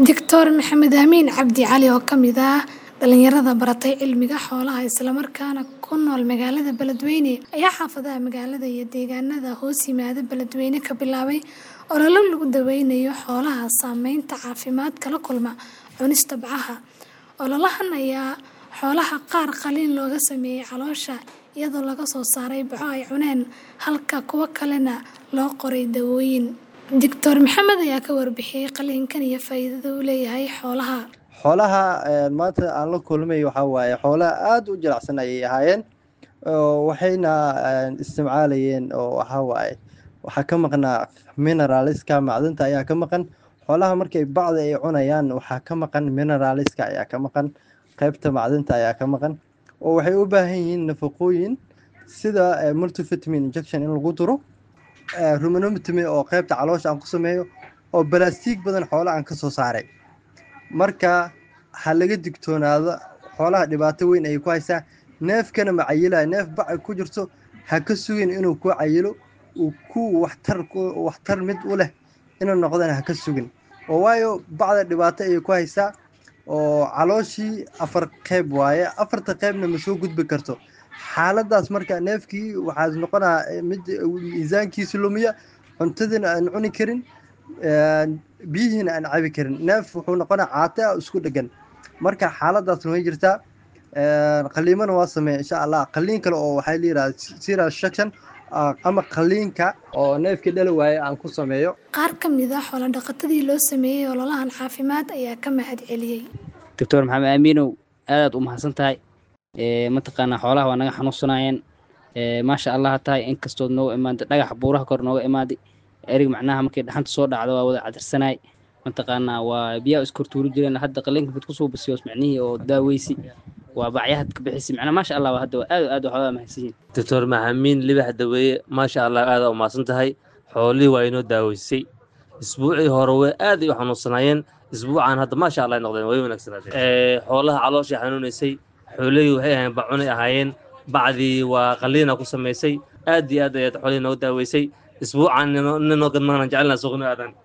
Doctor Maxamed Amiin Cabdi Cali oo ka mid ah dhalinyarada baratay cilmiga xoolaha isla markaana ku nool magaalada Beledweyne ayaa xaafadaha magaalada iyo deegaanada hoos yimaada Beledweyne ka bilaabay olole lagu daweynayo xoolaha saameynta caafimaad kala kulma cunista bacaha. Ololahan ayaa xoolaha qaar qaliin looga sameeyay caloosha iyadoo laga soo saaray baco ay cuneen halka kuwa kalena loo qoray dawooyin. Doctor Maxamed ayaa ka warbixiyay qaliinkan iyo faa'iidada uu leeyahay xoolaha. xoolaha maanta aan la kulmay waxaa waaye xoolaha aad u jilicsan ayay ahaayeen oo waxayna isticmaalayeen oo waxaa waaye waxaa ka maqnaa mineralska macdanta ayaa ka maqan xoolaha markay bacda ay cunayaan waxaa ka maqan mineralska ayaa ka maqan qaybta macdanta ayaa ka maqan oo waxay u baahan yihiin nafaqooyin sida multivitamin injection in lagu duro ruminomitomy oo qaybta caloosha aan ku sameeyo oo balastiig badan xoolaha aan ka soo saaray marka ha laga digtoonaado xoolaha dhibaato weyn ayay ku haysaa neefkana ma cayilayo neef bac ku jirto ha ka sugin inuu ku cayilo uu ku waxtar waxtar mid u leh inuu noqdana ha ka sugin oo waayo bacda dhibaato ayay ku haysaa oo calooshii afar qeyb waaye afarta qeybna ma soo gudbi karto xaaladaas marka neefkii waxaa noqonaa mid miisaankiisa lumiya cuntadina aan cuni karin biyihiina aan cabi karin neef wuxuu noqonaa caate ah isku dhegan marka xaaladaasna way jirtaa qaliimana waa sameeya insha allah qaliin kale oo waxaa la yidhahda serial section ama qaliinka oo neefkii dhali waaye aan ku sameeyo Qaar ka mid ah xoolo dhaqatadii loo sameeyay ololahan caafimaad ayaa ka mahad celiyay. doctor maxamed aamiinow aadaad u mahadsan tahay mataqaanaa xoolaha waa naga xanuunsanayeen maasha allah ha tahay inkastood nooga imaaday dhagaxa buuraha kor nooga imaaday erig macnaha markay dhaxanta soo dhacdo waa wada cadirsanay mataqaanaa waa biyaha iskortuuri jireen hadda qaliinka mid kusoo basiyoos macnihii oo daaweysi waa bacyahad ka bixisi macnaa maasha allah hadda waa aad aad waxoogaa mahadsan yihiin doctor maxamiin libax daweeye maasha allah aada u mahadsan tahay xoolihii waa inoo daaweysay isbuucii hore way aad ay u xanuunsanaayeen isbuucan hadda maasha allah ay noqdeen way wanaagsanaadeen xoolaha calooshay xanuunaysay xoolihii waxay ahayn bacunay ahaayeen bacdii waa qaliina ku samaysay aad iyo aad ayaad xoolihii nooga daaweysay isbuucan ninoo gadmaana jecelnaa suuqnimo aadan